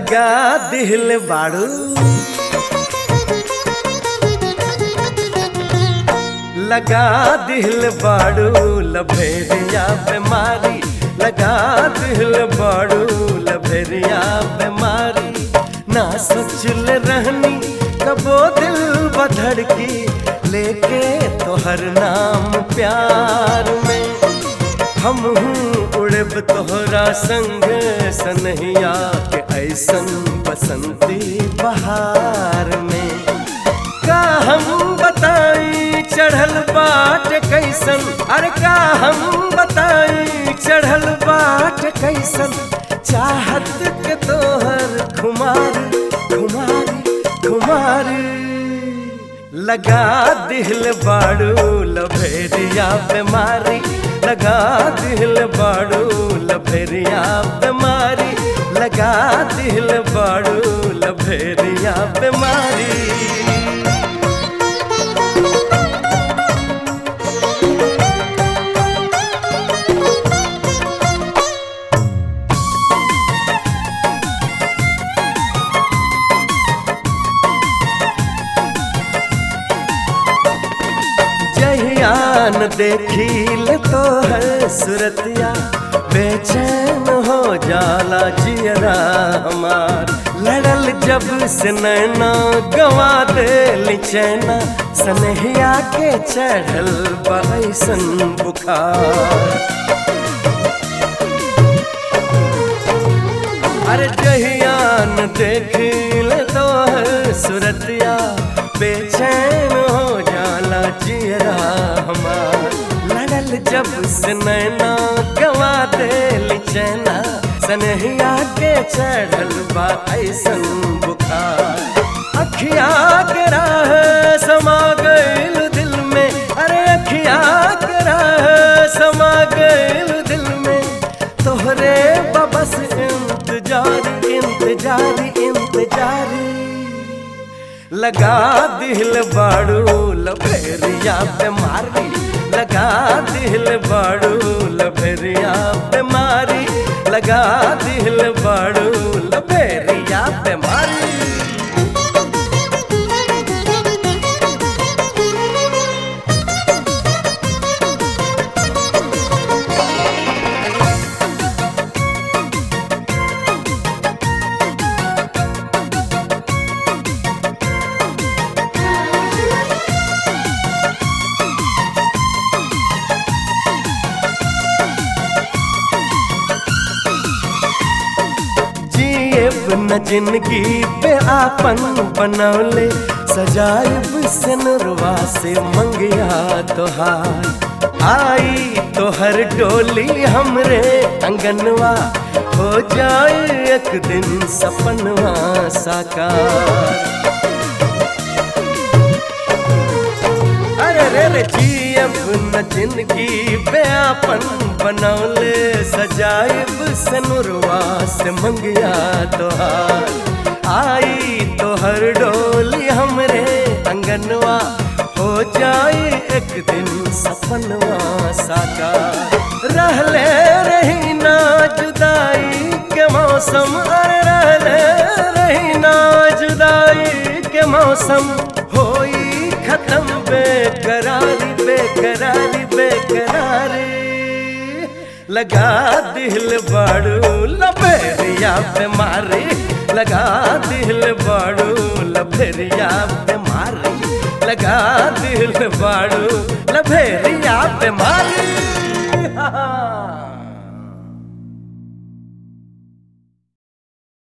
लगा दिल बाड़ू लगा दिल बाड़ू लभेरिया बीमारी लगा दिल बाड़ू लभेरिया बीमारी ना सोचल रहनी कबो दिल बधड़ की लेके तोहर नाम प्यार में हम हूँ उड़ब तोहरा संग सनहिया के ऐसन बसंती बहार में का हम बताई चढ़ल बाट कैसन अरे का हम बताई चढ़ल बाट कैसन चाहत के तोहर खुमारी खुमारी खुमारी लगा दिल बाड़ू लभेरिया बीमारी लगा दिल बाड़ू लभेरिया बीमारी लगा दिल बाड़ू लभेरिया बीमारी जहियान देखील तो है सुरतिया बेचैन हो जाला जियरा हमार लड़ल जब से नैना गवा दे चैना सनहिया के चढ़ल बैसन बुखार अरे जहियान देखील तो है सुरतिया बेचैन हो जाला जियरा हमार लड़ल जब से नैना गवा दे चैना सनहिया के चढ़ल बा ऐसन बुखार अखिया के राह समा गइल दिल में अरे अखिया के राह समा गइल दिल में तोहरे बबस इंतजार इंतजार इंतजारी लगा दिल बाड़ू लभेरिया बीमारी लगा दिल बाड़ू लभेरिया बीमारी लगा दिल बाड़ू लभेरिया बीमारी जिएब न जिंदगी पे आपन बनौले सजाइब सनरवा से मंगिया तोहार आई तोहर डोली हमरे अंगनवा हो जाए एक दिन सपनवा साकार अरे रे रे जियब न जिंदगी पे आपन बनौले सजाइब सनुरवा से मंगिया तोहार आई तोहर डोली हमरे अंगनवा हो जाए एक दिन सपनवा साकार रहले रही ना जुदाई के मौसम अरे रहले रही ना जुदाई के मौसम होई खत्म बेकरारी बेकरारी बेकरारी लगा दिल बाड़ू लभेरिया बीमारी लगा दिल बाड़ू लभेरिया बीमारी लगा दिल बाड़ू लभेरिया बीमारी